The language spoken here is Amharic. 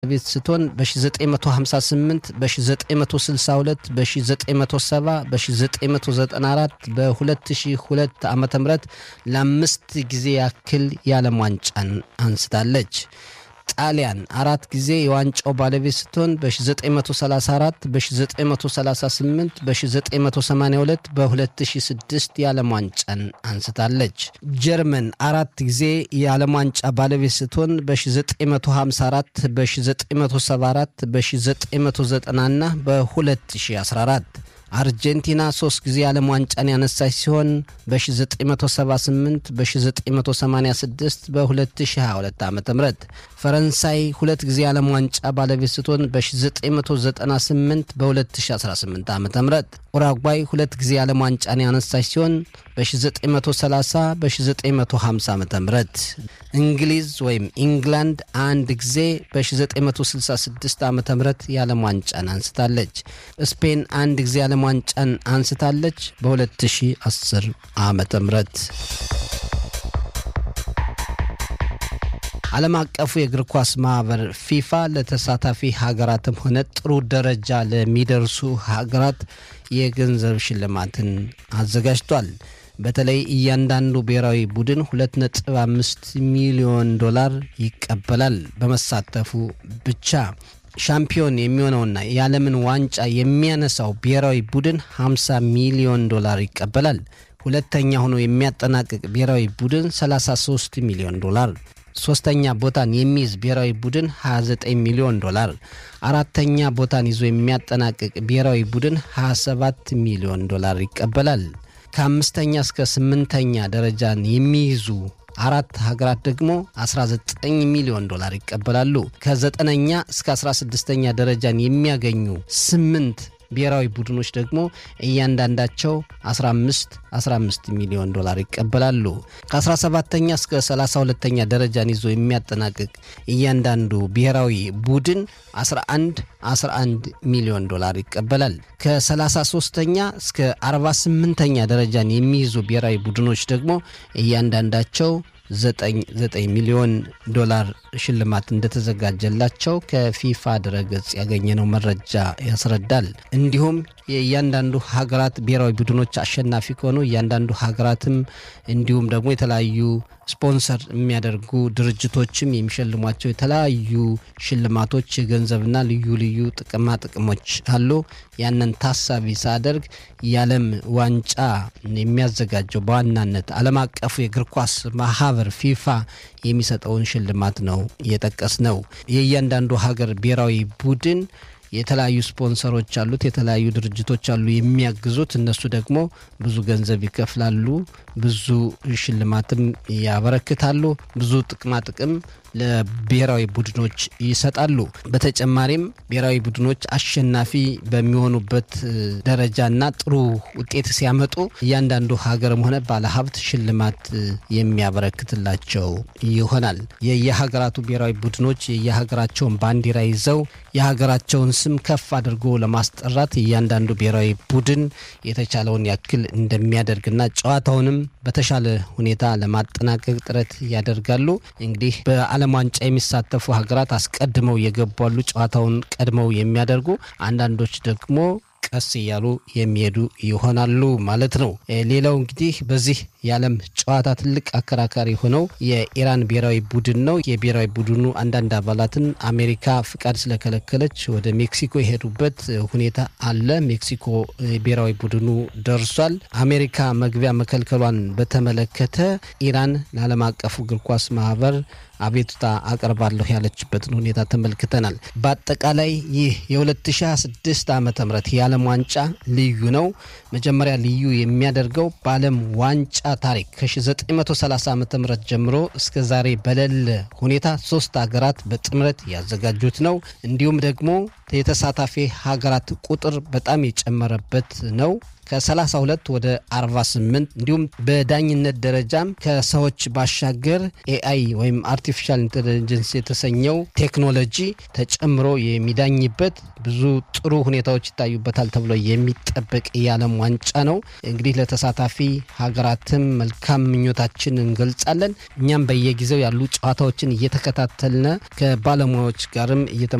ቤት ስትሆን በ1958 በ1962 በ1970 በ1994 በ2002 ዓ ም ለአምስት ጊዜ ያክል የዓለም ዋንጫን አንስታለች። ጣሊያን አራት ጊዜ የዋንጫው ባለቤት ስትሆን በ1934 በ1938 በ1982 በ2006 የዓለም ዋንጫን አንስታለች። ጀርመን አራት ጊዜ የዓለም ዋንጫ ባለቤት ስትሆን በ1954 በ1974 በ1990 እና በ2014 አርጀንቲና ሶስት ጊዜ የዓለም ዋንጫን ያነሳች ሲሆን በ1978 በ1986 በ2022 ዓ ም ፈረንሳይ ሁለት ጊዜ የዓለም ዋንጫ ባለቤት ስትሆን በ1998 በ2018 ዓ ም ኡራጓይ ሁለት ጊዜ የዓለም ዋንጫን ያነሳች ሲሆን በ1930 በ1950 ዓ ም እንግሊዝ ወይም ኢንግላንድ አንድ ጊዜ በ1966 ዓ ም የዓለም ዋንጫን አንስታለች። ስፔን አንድ ጊዜ የዓለም ዋንጫን አንስታለች በ2010 ዓ ም ዓለም አቀፉ የእግር ኳስ ማህበር ፊፋ ለተሳታፊ ሀገራትም ሆነ ጥሩ ደረጃ ለሚደርሱ ሀገራት የገንዘብ ሽልማትን አዘጋጅቷል። በተለይ እያንዳንዱ ብሔራዊ ቡድን 2.5 ሚሊዮን ዶላር ይቀበላል በመሳተፉ ብቻ። ሻምፒዮን የሚሆነውና የዓለምን ዋንጫ የሚያነሳው ብሔራዊ ቡድን 50 ሚሊዮን ዶላር ይቀበላል። ሁለተኛ ሆኖ የሚያጠናቅቅ ብሔራዊ ቡድን 33 ሚሊዮን ዶላር ሶስተኛ ቦታን የሚይዝ ብሔራዊ ቡድን 29 ሚሊዮን ዶላር፣ አራተኛ ቦታን ይዞ የሚያጠናቅቅ ብሔራዊ ቡድን 27 ሚሊዮን ዶላር ይቀበላል። ከአምስተኛ እስከ ስምንተኛ ደረጃን የሚይዙ አራት ሀገራት ደግሞ 19 ሚሊዮን ዶላር ይቀበላሉ። ከዘጠነኛ እስከ 16ኛ ደረጃን የሚያገኙ ስምንት ብሔራዊ ቡድኖች ደግሞ እያንዳንዳቸው 15 15 ሚሊዮን ዶላር ይቀበላሉ። ከ17ተኛ እስከ 32ተኛ ደረጃን ይዞ የሚያጠናቅቅ እያንዳንዱ ብሔራዊ ቡድን 11 11 ሚሊዮን ዶላር ይቀበላል። ከ33ተኛ እስከ 48ተኛ ደረጃን የሚይዙ ብሔራዊ ቡድኖች ደግሞ እያንዳንዳቸው 99 ሚሊዮን ዶላር ሽልማት እንደተዘጋጀላቸው ከፊፋ ድረገጽ ያገኘነው መረጃ ያስረዳል። እንዲሁም የእያንዳንዱ ሀገራት ብሔራዊ ቡድኖች አሸናፊ ከሆኑ እያንዳንዱ ሀገራትም እንዲሁም ደግሞ የተለያዩ ስፖንሰር የሚያደርጉ ድርጅቶችም የሚሸልሟቸው የተለያዩ ሽልማቶች የገንዘብና ልዩ ልዩ ጥቅማ ጥቅሞች አሉ። ያንን ታሳቢ ሳደርግ የዓለም ዋንጫ የሚያዘጋጀው በዋናነት ዓለም አቀፉ የእግር ኳስ ማህበር ፊፋ የሚሰጠውን ሽልማት ነው የጠቀስ ነው። የእያንዳንዱ ሀገር ብሔራዊ ቡድን የተለያዩ ስፖንሰሮች አሉት፣ የተለያዩ ድርጅቶች አሉ የሚያግዙት። እነሱ ደግሞ ብዙ ገንዘብ ይከፍላሉ፣ ብዙ ሽልማትም ያበረክታሉ፣ ብዙ ጥቅማ ጥቅም ለብሔራዊ ቡድኖች ይሰጣሉ። በተጨማሪም ብሔራዊ ቡድኖች አሸናፊ በሚሆኑበት ደረጃና ጥሩ ውጤት ሲያመጡ እያንዳንዱ ሀገርም ሆነ ባለሀብት ሽልማት የሚያበረክትላቸው ይሆናል። የየሀገራቱ ብሔራዊ ቡድኖች የየሀገራቸውን ባንዲራ ይዘው የሀገራቸውን ስም ከፍ አድርጎ ለማስጠራት እያንዳንዱ ብሔራዊ ቡድን የተቻለውን ያክል እንደሚያደርግና ጨዋታውንም በተሻለ ሁኔታ ለማጠናቀቅ ጥረት ያደርጋሉ። እንግዲህ በዓለም ዋንጫ የሚሳተፉ ሀገራት አስቀድመው የገቧሉ ጨዋታውን ቀድመው የሚያደርጉ አንዳንዶች ደግሞ ቀስ እያሉ የሚሄዱ ይሆናሉ ማለት ነው። ሌላው እንግዲህ በዚህ የዓለም ጨዋታ ትልቅ አከራካሪ ሆነው የኢራን ብሔራዊ ቡድን ነው። የብሔራዊ ቡድኑ አንዳንድ አባላትን አሜሪካ ፍቃድ ስለከለከለች ወደ ሜክሲኮ የሄዱበት ሁኔታ አለ። ሜክሲኮ ብሔራዊ ቡድኑ ደርሷል። አሜሪካ መግቢያ መከልከሏን በተመለከተ ኢራን ለዓለም አቀፉ እግር ኳስ ማህበር አቤቱታ አቀርባለሁ ያለችበትን ሁኔታ ተመልክተናል። በአጠቃላይ ይህ የ2026 ዓ ም የዓለም ዋንጫ ልዩ ነው። መጀመሪያ ልዩ የሚያደርገው በዓለም ዋንጫ ታሪክ ከ1930 ዓ ም ጀምሮ እስከ ዛሬ በሌለ ሁኔታ ሶስት ሀገራት በጥምረት ያዘጋጁት ነው። እንዲሁም ደግሞ የተሳታፊ ሀገራት ቁጥር በጣም የጨመረበት ነው። ከ32 ወደ 48 እንዲሁም በዳኝነት ደረጃም ከሰዎች ባሻገር ኤአይ ወይም አርቲፊሻል ኢንቴሊጀንስ የተሰኘው ቴክኖሎጂ ተጨምሮ የሚዳኝበት ብዙ ጥሩ ሁኔታዎች ይታዩበታል ተብሎ የሚጠበቅ የዓለም ዋንጫ ነው። እንግዲህ ለተሳታፊ ሀገራትም መልካም ምኞታችን እንገልጻለን። እኛም በየጊዜው ያሉ ጨዋታዎችን እየተከታተልነ ከባለሙያዎች ጋርም እየተ